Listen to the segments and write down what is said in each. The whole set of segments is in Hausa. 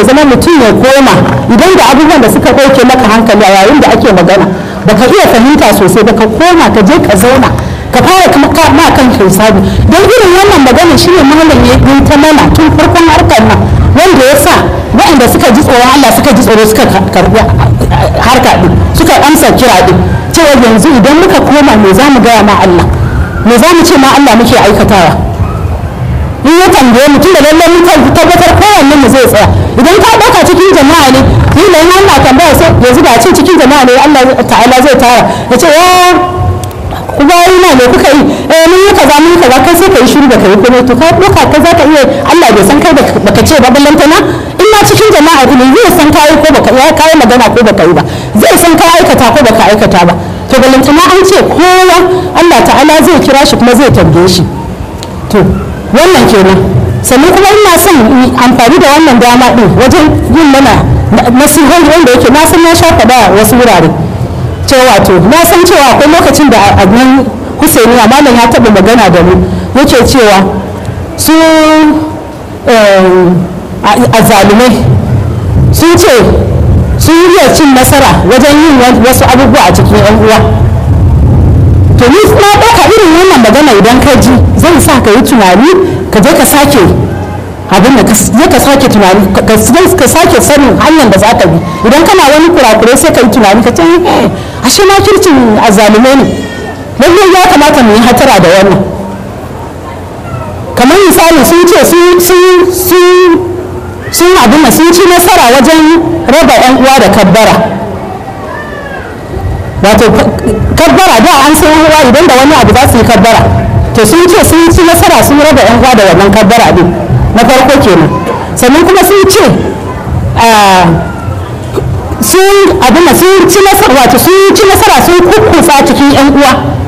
ya zama mutum ya koma idan da abubuwan da suka ɗauke maka hankali a yayin da ake magana baka iya fahimta sosai baka koma ka je ka zauna ka fara kuma ka ma kan hisabi don irin wannan magana shine malam ya yi ta mana tun farkon harkar nan wanda ya sa waɗanda suka ji tsoron Allah suka ji tsoro suka karɓi harka ɗin suka amsa kira ɗin cewa yanzu idan muka koma me za mu gaya ma Allah me za mu ce ma Allah muke aikatawa in ya tambaye mu tunda lallai mun tabbatar kowanne mu zai tsaya idan ka ɗauka cikin jama'a ne kila in Allah tambaya sai yanzu da ce cikin jama'a ne Allah ta'ala zai tara ya ce ya ku bayi na ne kuka yi eh mun yi kaza mun yi kaza kai sai ka yi shiru da kai kuma to ka ɗauka ka za ka iya Allah bai san kai baka ce ba ballantana in ma cikin jama'a ne zai san kai ko baka ya kai magana ko baka yi ba zai san ka aikata ko baka aikata ba to ballantana an ce kowa Allah ta'ala zai kira shi kuma zai tambaye shi to wannan kenan sannan kuma ina son amfani da wannan dama din wajen yin mana nasihohi wanda yake na san na sha faɗa wasu wurare cewa to na san cewa akwai lokacin da a nan Husaini a malam ya taɓa magana da mu yake cewa su azalumai sun ce sun yi cin nasara wajen yin wasu abubuwa a cikin 'yan uwa to ni na ɗauka irin wannan magana idan ka ji zai sa ka yi tunani ka je ka sake abin da je ka sake tunani ka sake sanin hanyar da za ka bi idan kana wani kurakurai sai ka yi tunani ka ce ashe ma kirkin azalume ne lallai ya kamata mu yi hatara da wannan kamar misali sun ce sun abin da sun ci nasara wajen raba 'yan uwa da kabbara wato kabbara da an san uwa idan da wani abu za su yi kabbara to sun ce sun ci nasara sun raba yan uwa da wannan kabbara din na farko kenan sannan kuma sun ce sun abin sun ci nasara wato sun ci nasara sun kukkusa cikin yan uwa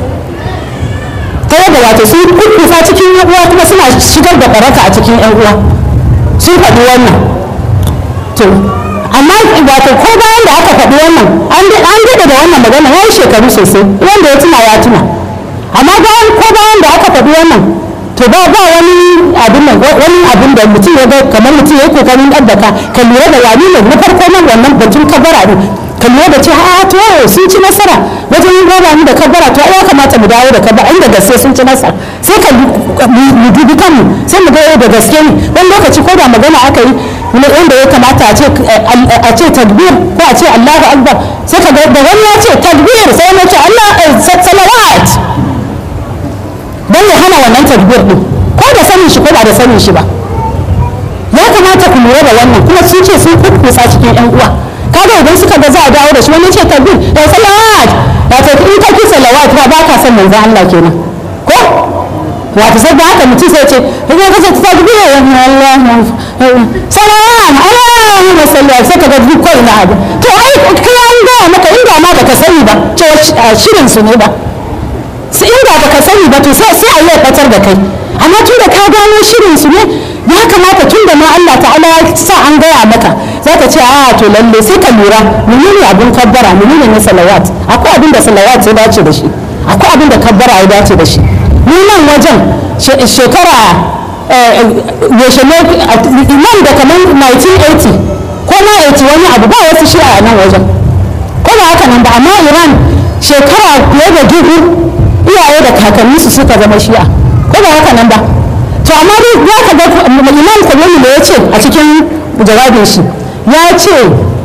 ta yadda wato sun kukkusa cikin yan uwa kuma suna shigar da baraka a cikin yan uwa sun faɗi wannan to amma wato ko bayan da aka faɗi wannan an daɗe da wannan magana ya yi shekaru sosai wanda ya tuna ya tuna amma bayan ko bayan da aka faɗi wannan to ba ba wani abin nan wani abin da mutum ya ga kamar mutum ya yi kokarin ɗan ka ka lura da wani ne na farko nan wannan batun kabara ne ka lura da cewa a to sun ci nasara wajen yin raba mu da kabara to ya kamata mu dawo da kabara inda gaske sun ci nasara sai ka mu dubi kanmu sai mu ga da gaske ne wani lokaci ko da magana aka yi wanda ya kamata a ce takbir ko a ce Allahu Akbar sai ka da wani ya ce takbir sai na ce Allah salawat dan ya hana wannan takbir din ko da sanin shi ko ba da sanin shi ba ya kamata ku lura da wannan kuma sun ce sun kukkusa cikin yan uwa kaga idan suka ga za a dawo da shi wani ce takbir da salawat wato in ka ki salawat ba ba ka san manzon Allah kenan ko wato sai da haka mutum sai ce idan ka ce takbir Allah salam Allahumma salli ala sai ka ga duk kai na abu to ai kai an ga maka inda ma baka sani ba cewa shirin su ne ba sai inda baka sani ba to sai sai a yi fatar da kai amma tun da ka gano shirin su ne ya kamata tun da ma Allah ta'ala ya sa an gaya maka zaka ce a to lalle sai ka lura menene abun kabbara menene ne salawat akwai abin da salawat ya dace da shi akwai abin da kabbara ya dace da shi ni nan wajen shekara yaushe ne nan da kamar 1980 ko na 80 wani abu ba wasu shi a nan wajen ko ba haka nan ba amma iran shekara fiye da dubu iyaye da kakanni su suka zama shi'a ko ba haka nan ba to amma dai ya ka ga imam kullum da ya ce a cikin jawabin shi ya ce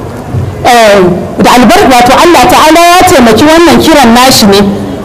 da albar wato Allah ta'ala ya taimaki wannan kiran nashi ne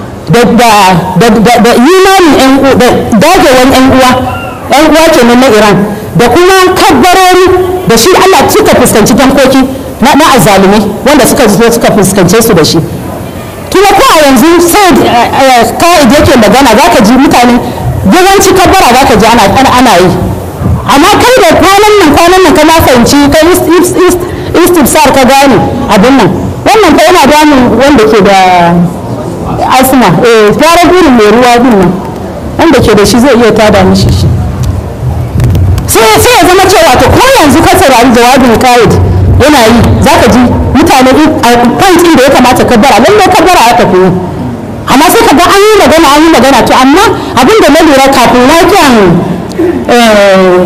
da imanin da dagewan yan uwa yan uwa kenan na Iran da kuma kabbarori da shi Allah suka fuskanci tankoki na azalumai wanda suka zo suka fuskance su da shi kuma ko a yanzu sai ka'id yake magana za ka ji mutane yawanci kabbara za ka ji ana yi amma kai da kwanan nan kwanan nan kana fahimci kai istifsar ka gane abin nan wannan kai yana damun wanda ke da asma eh fara gurin mai ruwa din nan wanda ke da shi zai iya tada mishi shi sai sai ya zama cewa to ko yanzu ka saurari jawabin ka'id yana yi za ka ji mutane a point da ya kamata kabbara lallai kabbara ya tafi yi amma sai ka ga an yi magana an yi magana to amma abin da na lura kafin lafiyan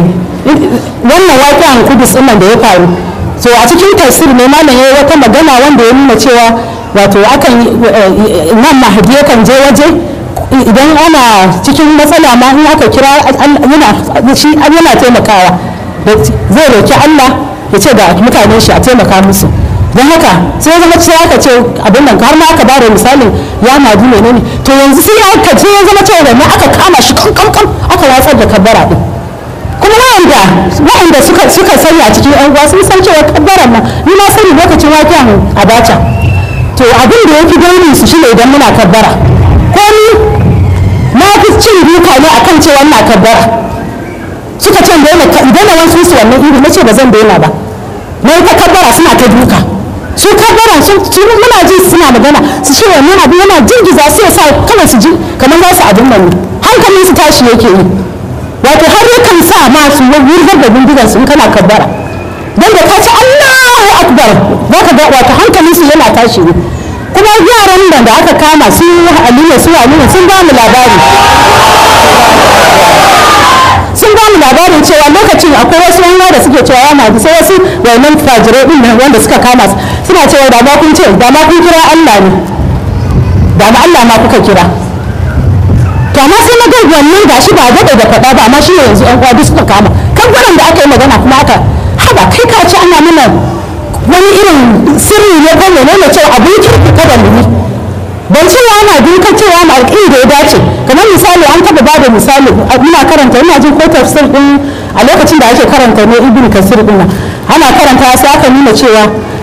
wannan waƙen kudus ɗin nan da ya faru so a cikin tafsir ne malam ya yi wata magana wanda ya nuna cewa wato akan nan mahadi yakan je waje idan ana cikin matsala ma in aka kira yana taimakawa zai roki Allah ya ce da mutanen shi a taimaka musu don haka sai zama sai aka ce abin nan har ma aka ba da misalin ya madu menene to yanzu sai aka ce ya zama cewa da aka kama shi kan kan aka watsar da kabbara din kuma wa'anda wa'anda suka suka sani a cikin yan uwa sun san cewa kabbaran nan ni na sani lokacin wakiyan abacha to abin da yake dauri su shine idan muna kabbara ko ni na fi cin duka ne akan cewa ina kabbara suka ce daina daina wasu su wannan iri nace ba zan daina ba na yi ta kabbara suna ta duka su kabbara su muna ji suna magana su ce wannan abu yana jingiza su ya sa kawai su ji kamar za su abin nan ne hankalin su tashi yake yi wato har yakan sa ma su wurgar da bindigar su in kana kabbara don da ka ci Allahu akbar za ka ga wato hankalin su yana tashi ne kuma yaran da da aka kama su Aliyu su Aliyu sun ba mu labari sun ba mu labarin cewa lokacin akwai wasu yan da suke cewa ya maji sai wasu wannan fajirai din nan wanda suka kama su suna cewa da ma kun ce da ma kun kira Allah ne da ma Allah ma kuka kira to amma sai na ga wannan gashi ba daɗe da faɗa ba amma shi ne yanzu yan uwa duk suka kama kan da aka yi magana kuma aka haba kai ka ce ana mana wani irin sirri ne ko menene cewa abin kirki kada mu yi ban cewa ana duka cewa ma alƙin da ya dace kamar misali an taɓa ba da misali muna karanta ina jin ko tafsir din a lokacin da ake karanta ne ibn kasir din ana karanta sai aka nuna cewa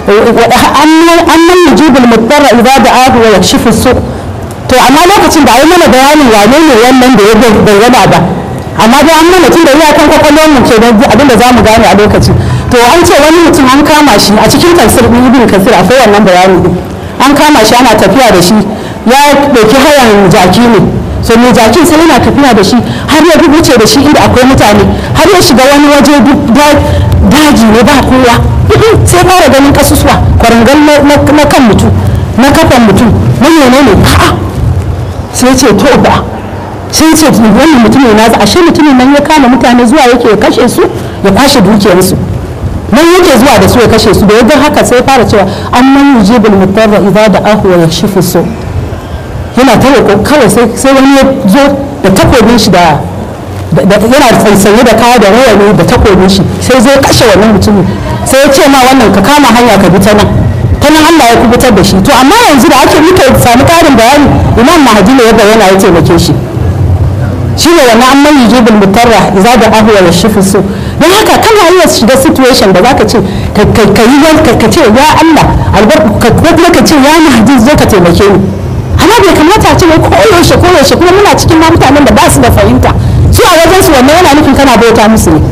annan yujibul mudarra idza da'ahu wa yakshifu su to amma lokacin da ai mana bayanin wane ne wannan da ya bayyana ba amma dai an mana tunda iya kan kwakwalwar mu ke abinda za mu gane a lokaci to an ce wani mutum an kama shi a cikin tafsir din ibn kasir akwai wannan bayani din an kama shi ana tafiya da shi ya ɗauki hayan jaki ne so mai jakin sai yana tafiya da shi har ya wuce da shi inda akwai mutane har ya shiga wani waje daji ne ba kowa sai fara ganin kasusuwa kwarangal na kan mutum na kafan mutum na yene ne a'a sai ce to ba sai ce wannan mutumin na za ashe mutumin nan ya kama mutane zuwa yake ya kashe su ya kwashe dukiyarsu nan yake zuwa da su ya kashe su da yadda haka sai fara cewa an man yujibul mutarra idza da ahu wa yashifu su yana ta roƙo kawai sai wani ya zo da takobin shi da yana tsaitsaye da kaya da rawani da takobin shi sai zai kashe wannan mutumin sai ya ce ma wannan ka kama hanya ka bi ta nan ta nan Allah ya kubutar da shi to amma yanzu da ake muka samu ƙarin bayani imam mahadi ne ya bayyana ya taimake shi shi ne wannan an mai yujibul mutarra idza da ahu wa yashifu su don haka kana iya shiga situation da zaka ce ka yi ka ce ya Allah albarka ko kuma ka ce ya mahdi zo ka taimake ni amma bai kamata a ce wai koyaushe koyaushe kuma muna cikin ma mutanen da ba su da fahimta su a wajen su wannan yana nufin kana bauta musu ne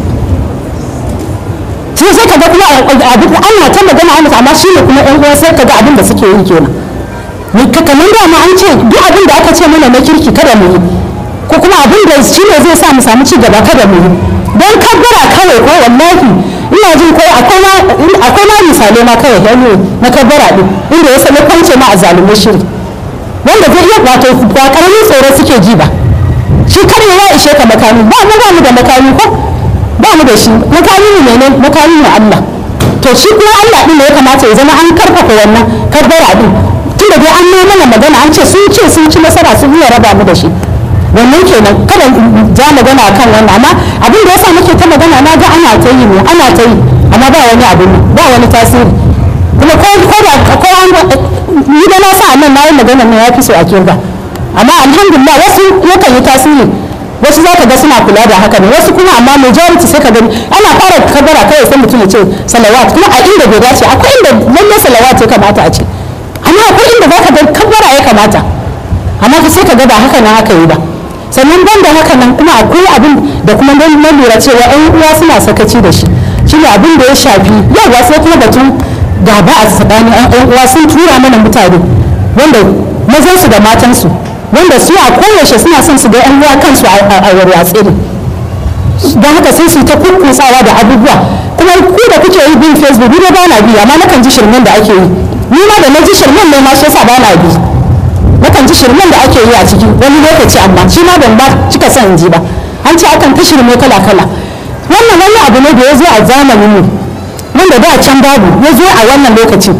sai sai ka ga kuma abin ana ta magana ana amma shi ne kuma ɗan uwa sai ka ga abin da suke yi kenan ni ka kamar da ma an ce duk abin da aka ce mana na kirki kada mu yi ko kuma abin da shi ne zai sa mu samu ci gaba kada mu yi don kabbara kawai ko wallahi ina jin ko akwai ma misalai ma kawai hannu na kabbara din inda ya sami kwance ma a zalumin shiri wanda zai iya wato ba karamin tsoro suke ji ba shi kare ya ishe ka makami ba mu ba mu da makami ko ba mu da shi makami ne ne makami ne Allah to shi kuma Allah din da ya kamata ya zama an karfafa wannan kabbara din tunda dai an nuna mana magana an ce sun ce sun ci nasara sun iya raba mu da shi wannan kenan kada ja magana kan wannan amma abin da yasa muke ta magana na ga ana ta yi ne ana ta yi amma ba wani abu ba wani tasiri kuma ko ko da ko an ni da na sa nan na yi magana ne ya fi so a kirga amma alhamdulillah wasu yakan yi tasiri wasu za ka ga suna kula da haka ne wasu kuma amma majority sai ka gani ana fara kabara kawai sai mutum ya ce salawat kuma a inda bai dace akwai inda lallai salawat ya kamata a ce amma akwai inda za ka ga kabara ya kamata amma sai ka ga ba haka na haka yi ba sannan ban da haka nan kuma akwai abin da kuma don na lura cewa yan uwa suna sakaci da shi shine abin da ya shafi yawa sai kuma batun gaba a tsakanin yan uwa sun tura mana mutane wanda mazansu da matansu wanda su a koyaushe suna son su ga yan uwa kansu a warwatse ne don haka sai su ta kukkutsawa da abubuwa kuma ku da kuke yi bin facebook ni ba na bi amma nakan ji shirmen da ake yi ni ma da na ji shirmen ne ma shi yasa ba na bi nakan ji shirmen da ake yi a ciki wani lokaci amma shi ma ban ba cika son ji ba an ce akan ta shirme kala kala wannan wani abu ne da ya zo a zamanin mu wanda da can babu ya zo a wannan lokacin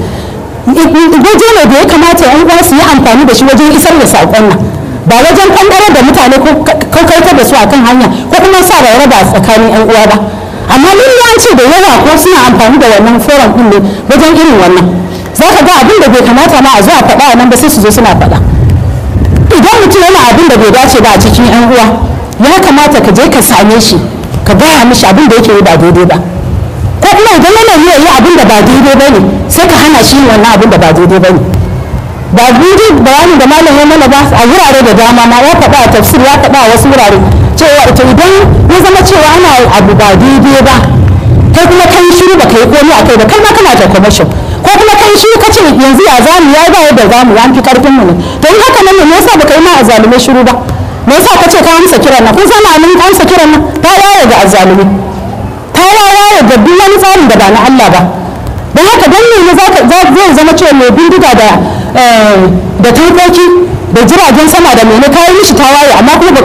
waje ne da ya kamata yan uwa su yi amfani da shi wajen isar da saƙon nan ba wajen ɓangare da mutane ko kautar da su akan hanya ko kuma sa da raba tsakanin yan uwa ba amma an ce da yawa ko suna amfani da wannan forum ɗin ne wajen irin wannan za ka ga abin da bai kamata ma a zo a faɗa nan ba sai su zo suna faɗa idan mutum yana abin da bai dace ba a cikin yan uwa ya kamata ka je ka same shi ka gaya mishi abin da yake yi ba daidai ba ko kuma idan yana yi yi abin da ba daidai ba ne sai ka hana shi wannan abin da ba daidai ba ne ba gudu bayanin da malam ya mana ba a wurare da dama ma ya faɗa a tafsir ya faɗa a wasu wurare cewa ita idan ya zama cewa ana abu ba daidai ba kai kuma kai shiru ba ka yi komai a kai ba kai ma kana ta commercial ko kuma kai shiru ka ce yanzu ya zamu ya ba yadda zamu ya fi karfin mu ne to in haka nan ne me yasa ba ka yi ma a zalume shiru ba me yasa ka ce ka amsa kiran nan kun san amin ka amsa kiran nan ta yaye ga azzalumi ta yaye ga duk wani tsarin da ba na Allah ba don haka dan ne zai zama cewa mai bindiga da da tankoki da jiragen sama da mene kayi mishi tawaye amma kuma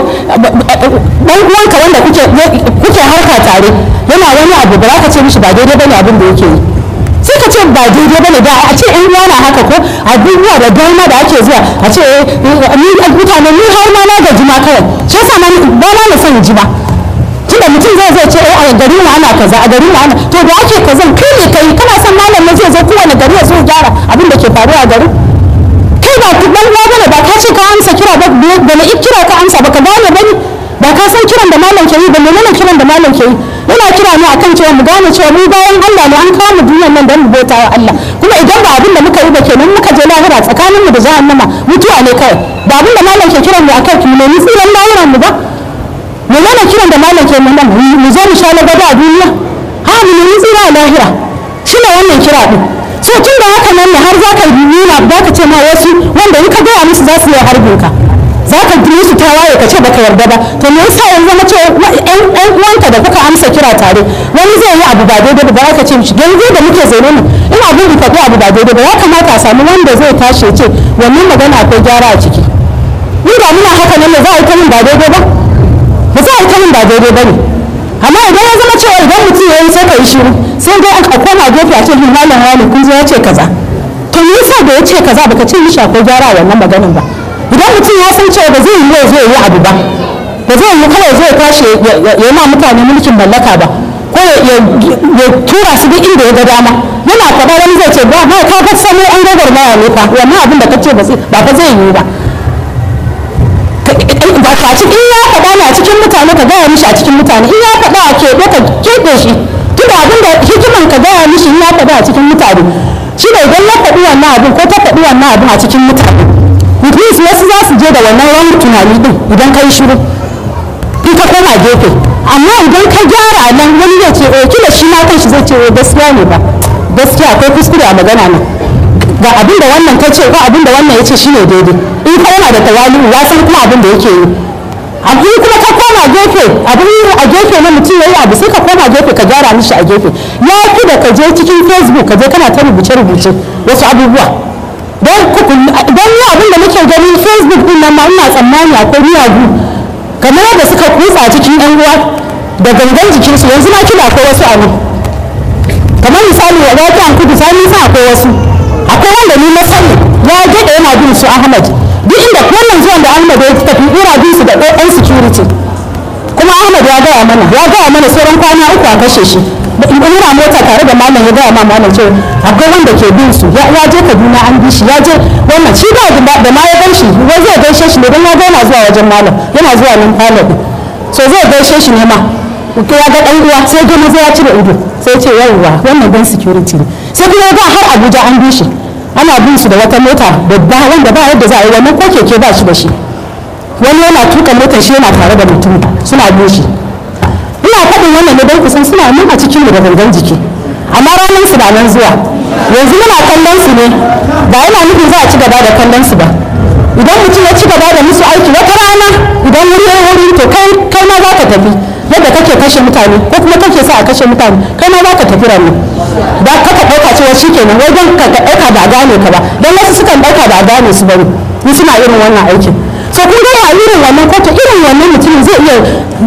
dan uwanka wanda kuke kuke harka tare yana wani abu ba za ka ce mishi ba daidai bane abin da yake yi sai ka ce ba daidai bane da a ce in uwa na haka ko abubuwa da dama da ake zuwa a ce ni mutane ni har ma na gaji ma kawai shi yasa ba na na son ji ba tunda mutum zai zai ce a gari mu ana kaza a gari mu ana to da ake kazan kai ne kai kana son malamin zai zo kowane gari ya zo gyara abin da ke faruwa a gari kai ba ku dan uwa bane ba ka ce ka amsa kira ba da na kira ka amsa ba ka gane bane ba ka san kiran da malam ke yi ba menene kiran da malam ke yi yana kira ne akan cewa mu gane cewa mu bayan Allah ne an kawo mu duniyar nan don mu bauta wa Allah kuma idan ba abin da muka yi ba kenan muka je lahira tsakanin mu da jahannama mutuwa ne kawai ba abin da malam ke kiran mu akan ki mu nemi tsiran lahiran mu ba menene kiran da malam ke mu nan mu zo mu sha lagaba a duniya ha mu nemi tsira a lahira shine wannan kira din so tun da haka nan ne har za ka nuna za ka ce ma wasu wanda in ka gaya musu za su yi harbin ka za ka ji musu tawaye ka ce baka yarda ba to me yasa yanzu zama cewa yan uwanka da kuka amsa kira tare wani zai yi abu ba daidai ba za ka ce mishi yanzu da muke zaune ne in abin da faɗi abu ba daidai ba ya kamata a samu wanda zai tashi ya ce wannan magana akwai gyara a ciki ni da muna haka nan ne za a yi ta min ba daidai ba ba za a yi ta min ba daidai ba ne amma idan ya zama cewa idan mutum ya yi sai ka yi shiru sai dai aka koma gefe a ce hin malam wani kun zo ya ce kaza to me yasa da ya ce kaza baka ce mishi akwai gyara a wannan maganin ba idan mutum ya san cewa ba zai yi yau zai yi abu ba ba zai yi kawai zai tashi ya ma mutane mulkin mallaka ba ko ya tura su duk inda ya ga dama yana faɗa wani zai ce ba ka ga sani an gagar maya ne fa wannan abin da ka ce ba fa zai yi ba ba ka cikin ya faɗa ne a cikin mutane ka gaya mishi a cikin mutane in ya faɗa a keɓe ka keɓe shi tunda abin da hikiman ka gaya mishi in ya faɗa a cikin mutane shi ne idan ya faɗi wannan abin ko ta faɗi wannan abin a cikin mutane mutum wasu za su je da wannan wani tunani din idan ka yi shiru in ka koma gefe amma idan ka gyara nan wani zai ce eh kila shi ma kanshi zai ce eh gaskiya ne ba gaskiya akwai kuskure a magana nan ga abin da wannan ta ce ko abin da wannan ya ce shine daidai in ka yana da tawali'u ya san kuma abin da yake yi abin kuma ka koma gefe abin a gefe na mutum ya yi abu sai ka koma gefe ka gyara mishi a gefe ya fi da ka je cikin facebook ka je kana ta rubuce-rubuce wasu abubuwa don ni abin da muke gani facebook din nan ma ina tsammani akwai miyagu kamar yadda suka kutsa cikin yan uwa da gangan jikinsu yanzu na kila akwai wasu abu kamar misali ya zaki an kudu sani sa akwai wasu akwai wanda ni na sani ya gada yana bin su ahmad duk inda wannan zuwan da ahmad ya tafi ina bin su da ɗan security kuma ahmad ya gaya mana ya gaya mana sauran kwana uku a kashe shi ina mota tare da malam ya gaya ma malam cewa akwai wanda ke bin su ya je kaduna an bi shi ya je wannan shi ba da ma ya gan shi wai zai gaishe shi ne don ya ga yana zuwa wajen malam yana zuwa nan falon so zai gaishe shi ne ma ya ga dan uwa sai gani zai ya cire ido sai ce yawwa wannan dan security ne sai kuma ya ga har abuja an bi shi ana bin su da wata mota babba wanda ba yadda za a yi wannan ko keke ba shi da shi wani yana tuka motar shi yana tare da mutum suna bin shi ina faɗin wannan ne don kusan suna nan a cikin mu da gangan jiki amma ranar su na nan zuwa yanzu muna kallon su ne ba yana nufin za a ci gaba da kallon su ba idan mutum ya ci gaba da musu aiki wata rana idan wuri ya wuri to kai kai ma za ka tafi yadda kake kashe mutane ko kuma kake sa a kashe mutane kai ma za ka tafi ranar ba ka ka ɗauka cewa shi kenan wai don ka ɗauka ba a gane ka ba don wasu sukan ɗauka ba a gane su bane ni suna irin wannan aikin so kun ga irin wannan kotu irin wannan mutumin zai iya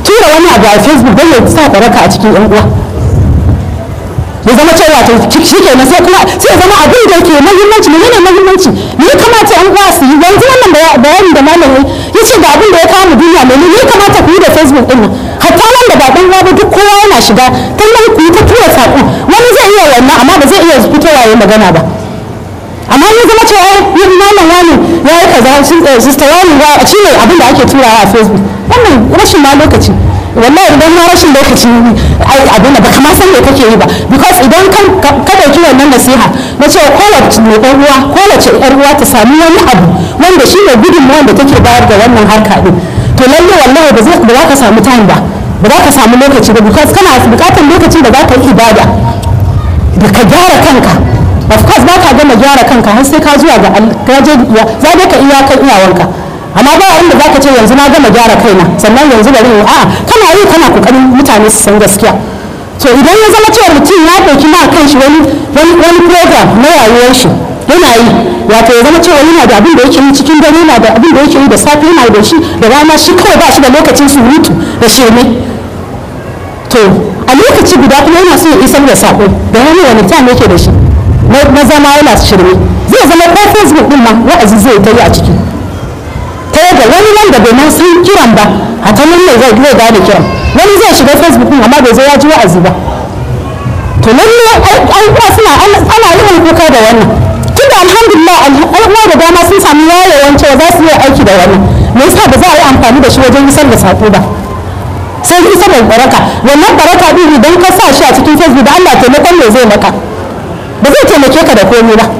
tura wani abu a facebook don ya sa baraka a cikin yan uwa ya zama cewa to shi ke na sai kuma sai ya zama abin da yake muhimmanci ne ne muhimmanci ne ya kamata yan uwa su yi yanzu wannan bayani da malam ya ce da abin da ya kawo mu duniya ne ne ya kamata ku yi da facebook din nan hatta wanda ba dan uwa ba duk kowa yana shiga kallon ku yi ta tura saƙo wani zai iya wannan amma ba zai iya fitowa ya magana ba amma ya zama cewa yin malam wani ya yi kaza sista wani ba shi ne abin da ake turawa a facebook wannan rashin ma lokaci wallahi idan ma rashin lokaci abin da baka ma san me kake yi ba because idan ka dauki wannan nasiha na cewa kowace mai ɗan uwa kowace yar uwa ta sami wani abu wanda shi ne gudunmawar da take bayar da wannan harka din to lalle wallahi ba za ka samu time ba ba za ka samu lokaci ba because kana bukatar lokacin da za ka yi ibada da ka gyara kanka of course ba ka gama gyara kanka har sai ka zuwa ga gaje za dai ka iya kan iyawanka amma ba inda za ka ce yanzu na gama gyara kaina sannan yanzu bari in a kana yi kana kokarin mutane su san gaskiya to idan ya zama cewa mutum ya ɗauki ma kan shi wani wani program na rayuwar shi yana yi wato ya zama cewa yana da abin da yake yi cikin dare yana da abin da yake yi da safe yana da shi da rana shi kawai ba shi da lokacin surutu da sheme to a lokaci guda kuma yana so ya isar da sako da wani wani time yake da shi na zama yana shirme zai zama ko facebook din ma wa'azi zai ta yi a ciki ta yadda wani wanda bai ma san kiran ba a ta nan ne zai zai gane kiran wani zai shiga facebook din amma bai zo ya ji wa'azi ba to lalle an kuwa suna ana yawan kuka da wannan tunda alhamdulillah al'umma da dama sun sami yayewan cewa za su yi aiki da wannan me yasa ba za a yi amfani da shi wajen isar da sako ba sai isar da baraka wannan baraka din idan ka sa shi a cikin facebook da Allah taimakon me zai maka ba zai taimake ka da komai ba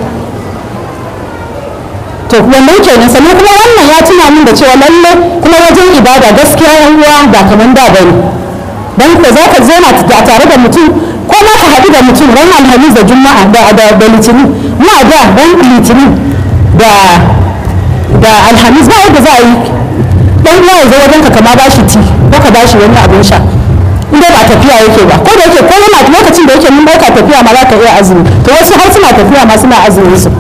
to wannan kenan sannan kuma wannan ya tuna min da cewa lalle kuma wajen ibada gaskiya yan uwa ba kaman da bane dan ko za ka zo na tare da mutum ko ma ka haɗu da mutum ran alhamis da juma'a da da da litinin mu a da ran litinin da da alhamis ba yadda za a yi dan uwa ya zo wajen ka kama bashi ti ko ka bashi wani abin sha in dai ba tafiya yake ba ko da yake ko yana lokacin da yake mun ɗauka tafiya ma za ka iya azumi to wasu har suna tafiya ma suna azumin su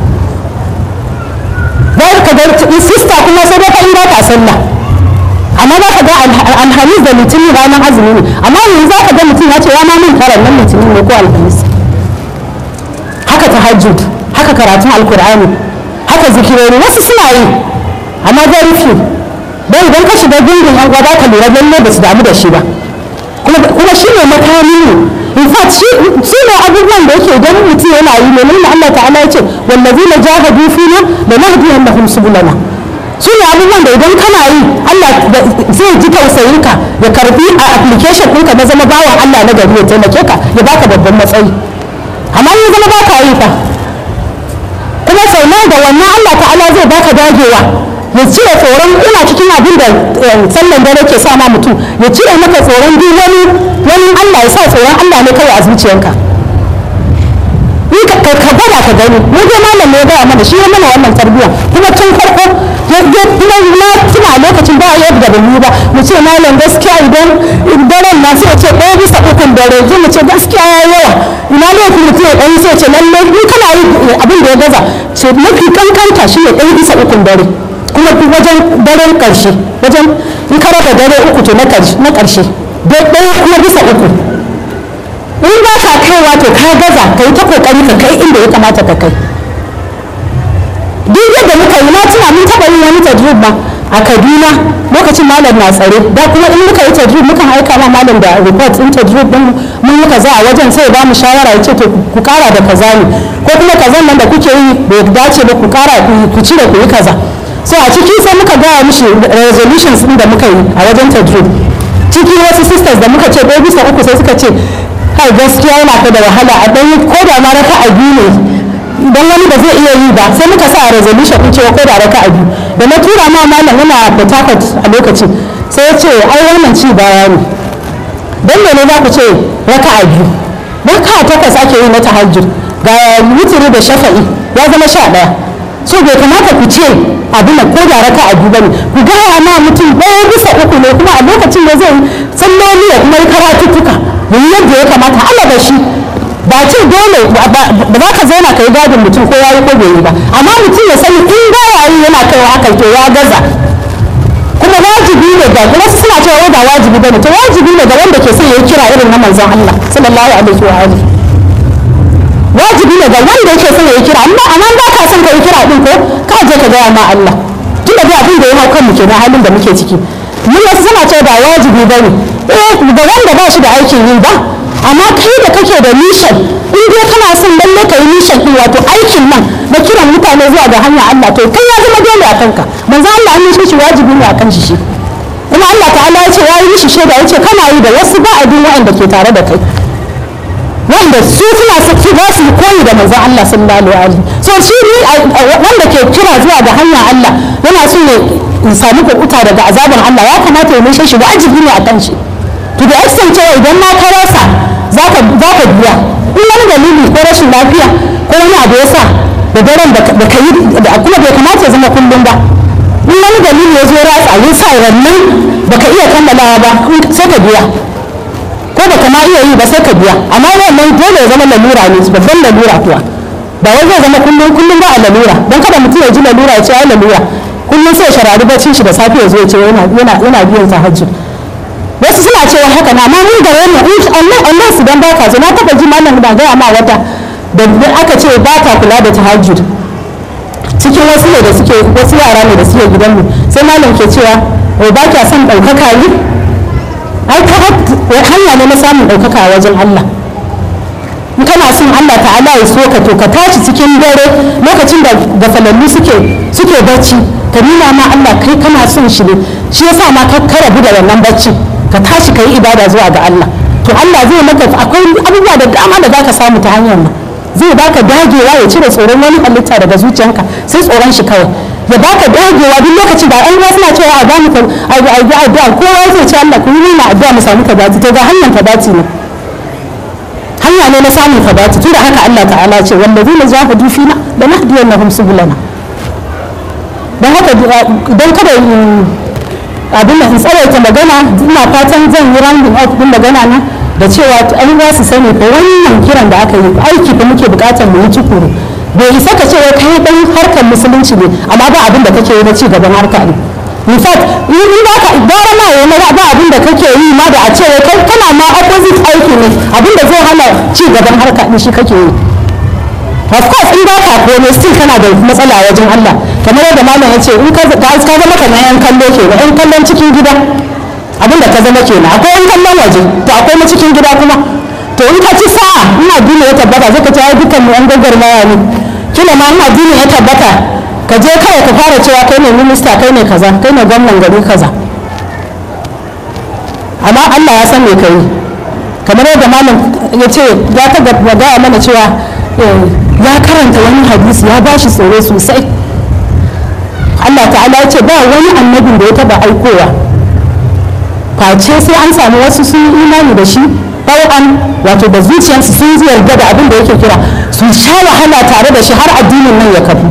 za ka ga sista kuma sai dai ka in ba ka sallah amma za ka ga alhamis da litinin ranar azumi ne amma yanzu za ka ga mutum ya ce ya ma min karan nan litinin ne ko alhamis haka tahajjud haka karatun alkur'ani haka zikirori wasu suna yi amma very few don idan ka shiga gungun yan uwa ka lura lalle ba su damu da shi ba kuma shi ne makami ne in fact shi ne abubuwan da yake idan mutum yana yi ne nuna Allah ta'ala ya ce wallazina jahadu fina da nahdiyannahum subulana su ne abubuwan da idan kana yi Allah zai ji tausayinka ya karbi a application ɗinka na zama bawan Allah na gari ya taimake ka ya baka babban matsayi amma in zama baka yi fa kuma sau da wannan Allah ta'ala zai baka dagewa ya cire tsoron ina cikin abin da sallan dare ke sa ma mutum ya cire maka tsoron duk wani wani Allah ya sa tsoron Allah ne kawai a zuciyanka ka gwada ka gani mu dai malam ne ya gaya mana shi ya mana wannan tarbiyya kuma tun farko kuma na tuna lokacin ba yadda da mu ba mu ce malam gaskiya idan daren na sai ce ɗaya bisa ukun dare zai mu ce gaskiya ya yawa ina laifin mutum ya ɗan sai ce lalle in kana yi abin da ya gaza ce mafi kankanta shi ne ɗaya bisa ukun dare kuma wajen daren ƙarshe wajen in ka raba dare uku to na ƙarshe ɗaya kuma bisa uku in ba ka kaiwa to ka gaza ka yi ta kokari ka kai inda ya kamata ka kai duk yadda muka yi na tuna mun taɓa yin wani tajrib ba a kaduna lokacin malam na tsare da kuma in muka yi tajrib mukan aika ma malam da report in tajrib din mun yi kaza a wajen sai ba mu shawara ya ce to ku kara da kaza ne ko kuma kazan nan da kuke yi bai dace ba ku kara ku cire ku yi kaza so a ciki sai muka gaya mishi resolutions din da muka yi a wajen tajrib ciki wasu sisters da muka ce ɗaya bisa uku sai suka ce kai gaskiya yana ta da wahala a ɗan ko da ma raka a biyu ne idan wani ba zai iya yi ba sai muka sa a resolution ɗin cewa ko da raka a biyu da na tura ma malam yana Port Harcourt a lokacin sai ya ce ai wannan ci baya ne don mene za ku ce raka a biyu raka takwas ake yi na tahajjud ga wutiri da shafa'i ya zama sha ɗaya so bai kamata ku ce abin ko da raka a biyu bane ku gaya ma mutum ɗaya bisa uku ne kuma a lokacin da zai salloli ya kuma yi karatuttuka yi yadda ya kamata Allah da shi ba ce dole ba za ka zauna ka yi gadin mutum ko ya yi ko bai yi ba amma mutum ya sani in ba ya yi yana kaiwa haka to ya gaza kuma wajibi ne ga wasu suna cewa ba wajibi bane to wajibi ne ga wanda ke son ya kira irin na manzon Allah sallallahu alaihi wa alihi wajibi ne ga wanda yake son ya kira amma amma ba ka son ka yi kira din ko ka je ka gaya ma Allah tunda da abin da ya hau kanmu kenan halin da muke ciki mun wasu suna cewa ba wajibi bane eh da wanda ba shi da aikin yi ba amma kai da kake da mission in dai kana son lalle ka yi mission din wato aikin nan na kiran mutane zuwa ga hanya Allah to kai ya zama dole a kanka manzo Allah an yi shi wajibi ne a kan shi shi kuma Allah ta'ala ya ce ya yi mishi shaida ya ce kana yi da wasu ba abin wa'anda ke tare da kai wanda su suna saki za su koyi da manzon Allah sallallahu alaihi so shi ne wanda ke kira zuwa ga hanya Allah yana so ne in samu kuɓuta daga azaban Allah ya kamata ya mishe shi wajibi ne a kan shi to da extent cewa idan ma ka rasa za ka biya in wani dalili ko rashin lafiya ko wani abu ya sa da daren da ka yi da kuma bai kamata ya zama kullum ba in wani dalili ya zo ratsa ya sa rannan baka iya kammalawa ba sai ka biya ko baka ma iya yi ba sai ka biya amma wannan dole ya zama lalura ne babban lalura kuwa ba wai zai zama kullum kullum ba a lalura don kada mutum ya ji lalura ya ce ai lalura kullum sai sharari bacin shi da safe ya zo ya ce yana yana biyan tahajjud wasu suna cewa haka na amma mun da wannan in Allah Allah su dan baka zo na taba ji malam da ga ma wata da aka ce ba ta kula da tahajjud cikin wasu ne da suke wasu yara ne da suke gidanmu sai malam ke cewa wai ba kya son ɗaukaka ne ai ka hanya ne na samun ɗaukaka a wajen Allah in kana son Allah ta'ala ya so ka to ka tashi cikin dare lokacin da gafalallu suke suke bacci ka nuna ma Allah kai kana son shi ne shi yasa ma ka karabu da wannan bacci ka tashi ka yi ibada zuwa ga Allah to Allah zai maka akwai abubuwa da dama da zaka samu ta hanyar nan zai baka dagewa ya cire tsoron wani halitta daga zuciyanka sai tsoron shi kawai ya baka dagewa duk lokacin da an suna cewa a ba mu addu'a kowa zai ce Allah ku yi na addu'a mu samu kabati to ga hanyar kabati ne hanya ne na samun kabati tunda haka Allah ta'ala ce wallazina jahadu fina da nahdiyannahum subulana don haka don kada abin da in tsawaita magana ina fatan zan yi rounding up din magana na da cewa an za su sani ko wannan kiran da aka yi aiki da muke bukatar mu yi tukuru bai isa ka cewa kai dan harkar musulunci ne amma ba abin da kake yi na ci gaban harka ne in fact in ba ka gara ma yayi na ba abin da kake yi ma da a cewa kai kana ma opposite aiki ne abin da zai hana ci gaban harka ne shi kake yi of course in ba ka komai still kana da matsala wajen Allah kamar yadda malam ya ce in ka zama kamar yan kallo ke yan kallon cikin gida abin da ka zama kenan akwai yan kallon waje to akwai na cikin gida kuma to in ka ci sa'a ina duniya ya tabbata zai ka ci ai dukkan mu yan gagarmaya ne kila ma ina duniya ya tabbata ka je kawai ka fara cewa kai ne minista kai ne kaza kai ne gwamnan gari kaza amma Allah ya san me kai kamar yadda malam ya ce ya ta gaya mana cewa ya karanta wani hadisi ya bashi tsoro sosai Allah ta'ala ya ce ba wani annabin da ya taba aikowa face sai an samu wasu sun yi imani da shi an wato da zuciyarsu sun yarda da abin da yake kira su sha wahala tare da shi har addinin nan ya kafu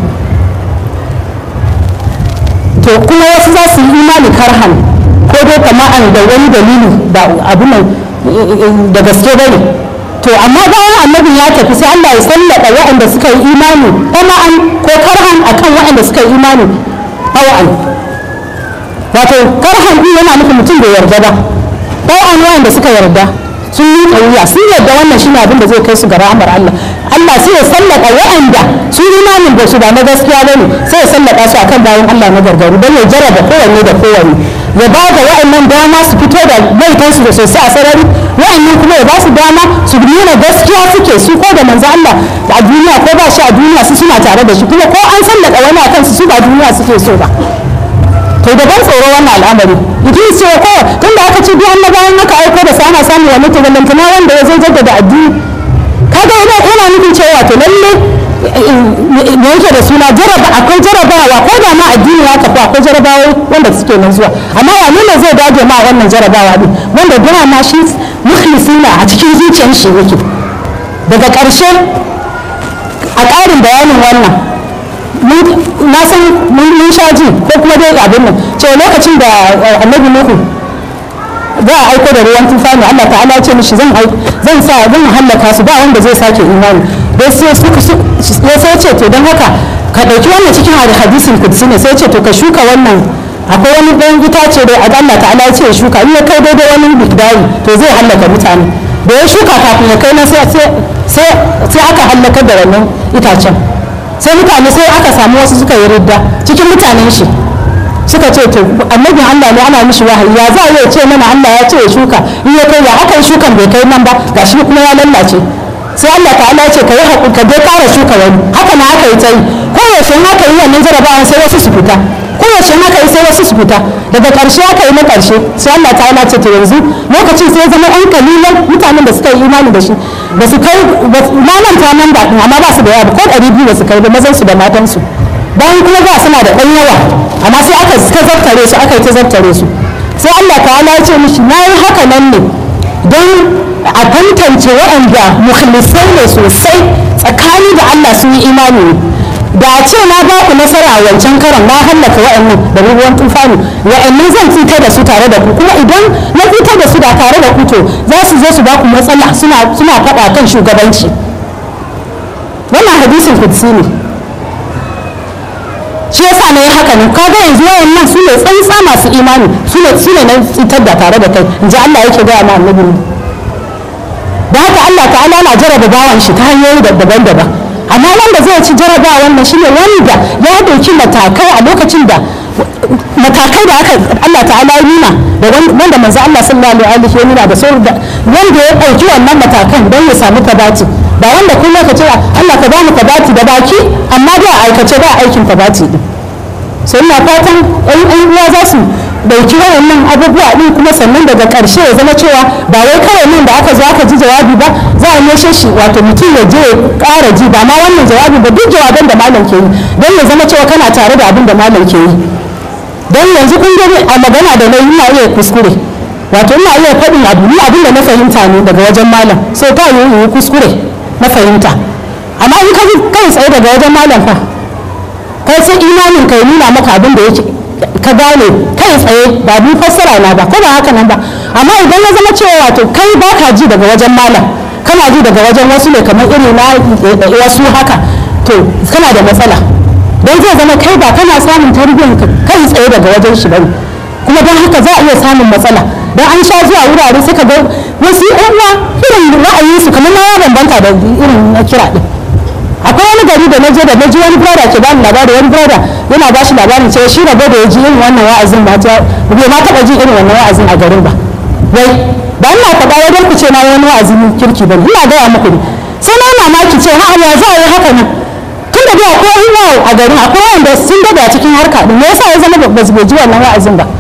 to kuma wasu za su yi imani karhan ko dai kama'an da wani dalili da abin da gaske bane to amma bayan annabin ya tafi sai Allah ya sallada waɗanda suka yi imani tama'an ko karhan akan waɗanda suka yi imani tawa'an wato karhan din yana nufin mutum bai yarda ba tawa'an waɗanda suka yarda sun yi ƙauya sun yarda wannan shine abin da zai kai su ga rahmar Allah Allah sai ya sallada waɗanda sun yi imanin da su ba na gaskiya bane sai ya sallada su akan bayan Allah na gargaru don ya jarraba kowanne da kowanne ya ba da wa'annan dama su fito da laifinsu da sosai a sarari wa'annan kuma ya ba su dama su nuna gaskiya suke su ko da manzo Allah a duniya ko ba shi a duniya su suna tare da shi kuma ko an sallaka wani a kansu su ba duniya suke so ba to da ban tsoro wannan al'amari idris ce ko tunda aka ce duk annabawan aka aiko da sana samu wani to ballantana wanda ya zo jaddada addini kaga yana yana nufin cewa to lalle me yake da suna jaraba akwai jarabawa ko da ma addini ya tafi akwai jarabawa wanda suke nan zuwa amma wane ne zai dage ma wannan jarabawa din wanda da ma shi mukhlisina a cikin zuciyar shi yake daga ƙarshe a ƙarin bayanin wannan na san mun sha ji ko kuma dai abin nan cewa lokacin da annabi nuhu za a aiko da ruwan tufani Allah ta'ala ce mishi zan zan sa zan hallaka su ba wanda zai sake imani dai sai suka ya sai ce to don haka ka dauki wannan cikin hadisin kudsi ne sai ce to ka shuka wannan akwai wani ɗan itace da Allah ta'ala ya ce ya shuka in ya kai daidai wani bigdari to zai hallaka mutane da ya shuka kafin ya kai na sai aka hallaka da wannan itacen sai mutane sai aka samu wasu suka yi ridda cikin mutanen shi suka ce to annabin Allah ne ana mishi wahayi ya za a ce mana Allah ya ce ya shuka in ya kai ya aka yi shukan bai kai nan ba gashi kuma ya lallace sai Allah ta'ala ya ce ka yi haƙuri ka dai ƙara shuka wani haka na aka yi ta yi koyaushe in aka yi wannan jarabawan sai wasu su fita koyaushe in aka yi sai wasu su fita daga ƙarshe aka yi na ƙarshe sai Allah ta'ala ce to yanzu lokacin sai zama ɗan kalilan mutanen da suka yi imani da shi ba su kai na manta nan ba amma ba su da yawa ko ɗari biyu ba su kai ba mazan su da matan su bayan kuma ba suna da ɗan yawa amma sai aka ta zartare su aka yi ta zartare su sai Allah ta'ala ya ce mishi na yi haka nan ne don a tantance waɗanda mukhlisai ne sosai tsakani da Allah sun yi imani ne da a ce na ba ku nasara a wancan karan na hallaka wa'annan da ruwan tufani wa'annan zan fitar da su tare da ku kuma idan na fitar da su da tare da ku to za su zo su ba ku matsala suna suna faɗa kan shugabanci wannan hadisin kudsi ne shi yasa na yi haka ne kaga yanzu wayannan su ne tsantsa masu imani su ne su ne na fitar da tare da kai in ji Allah yake gaya ma annabi da haka Allah ta'ala na jaraba bawan shi ta hanyoyi daban-daban amma wanda zai ci jaraba wannan shine wanda ya dauki matakai a lokacin da matakai da aka Allah ta'ala ya nuna da wanda manzo Allah sallallahu alaihi ya nuna da sauran wanda ya dauki wannan matakan don ya samu tabati ba wanda kuma ka ce Allah ka bamu tabati da baki amma da aikace ba aikin tabati din sai ina fatan ɗan uwa za su dauki wayannan abubuwa din kuma sannan daga ƙarshe ya zama cewa ba wai kawai nan da aka zo aka ji jawabi ba za a neshe shi wato mutum ya je ya ƙara ji ba ma wannan jawabi ba duk jawaban da malam ke yi don ya zama cewa kana tare da abin da malam ke yi don yanzu kun gani a magana da na ina iya kuskure wato ina iya faɗin abu ni abin da na fahimta ne daga wajen malam sai ta yi yi kuskure na fahimta amma in ka kai tsaye daga wajen malam fa kai sai imanin ka nuna maka abin da yake ka gane kai tsaye ba bi fassara na ba ko ba haka nan ba amma idan ya zama cewa wato kai ba ka ji daga wajen malam kana ji daga wajen wasu ne kamar iri na wasu haka to kana da matsala don zai zama kai ba kana samun tarbiyyar kai tsaye daga wajen shi bane kuma don haka za a iya samun matsala don an sha zuwa wurare suka ga wasu yan uwa irin ra'ayinsu kamar na ya bambanta da irin na kira din akwai wani gari da na je da na ji wani brother ke bani labari wani brother yana ba shi labarin cewa shi rabo da ya ji irin wannan wa'azin ba ta bai ma taɓa ji irin wannan wa'azin a garin ba wai ba ina faɗa wajen ku ce na wani wa'azin kirki ba ina gaya muku ne sai na mamaki ce ha ya za a yi haka nan tun da akwai ruwa a garin akwai wanda sun dade a cikin harka din me yasa ya zama ba su ji wannan wa'azin ba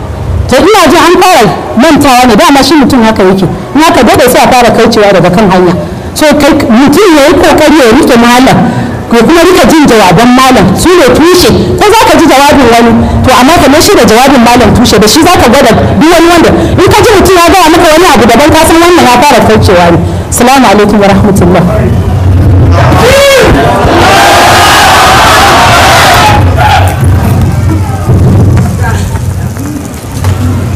to ina ji an fara mantawa ne dama shi mutum haka yake in haka dade sai a fara kaucewa daga kan hanya so mutum ya yi kokari ya rike malam ko kuma rika jin jawaban malam su ne tushe ko za ka ji jawabin wani to amma kamar shi da jawabin malam tushe da shi za ka gwada duk wani wanda in ka ji mutum ya gaya maka wani abu daban ka san wannan ya fara kaucewa ne salamu alaikum wa rahmatullah